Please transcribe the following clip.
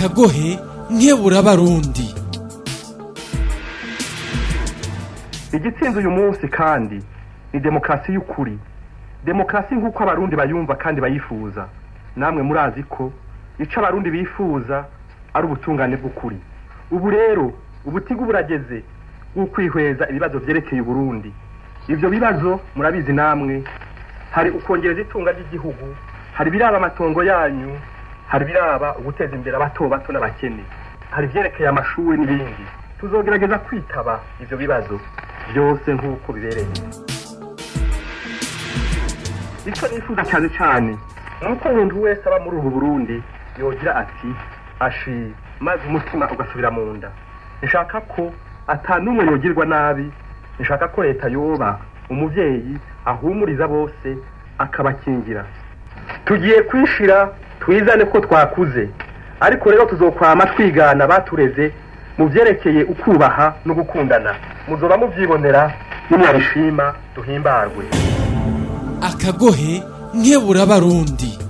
akagohe nkebura abarundi igitsinze uyu munsi kandi ni demokarasi y'ukuri demokarasi nk'uko abarundi bayumva kandi bayifuza namwe murazi ko icyo abarundi bifuza ari ubutungane bw'ukuri ubu rero ubutigu burageze bw'ukwihweza ibibazo byerekeye uburundi ibyo bibazo murabizi namwe hari ukongereza itunga ry'igihugu hari ibiraba amatongo yanyu hari ibiraba uguteza imbere abato bato n'abakene hari ibyerekeye amashuri n'ibindi tuzogerageza kwitaba ibyo bibazo byose nk'uko bibereye icyo nifuza cyane cyane ni uko umuntu wese aba muri ubu burundi yogira ati ashi maze umutima ugasubira mu nda nshaka ko atanumwe yogirwa nabi nshaka ko leta yoba umubyeyi ahumuriza bose akabakingira tugiye kwishira twizane ko twakuze ariko rero tuzokwama twigana batureze mu byerekeye ukubaha no gukundana muzoba mubyibonera nimwabishima duhimbarwe akagohe nkebura abarundi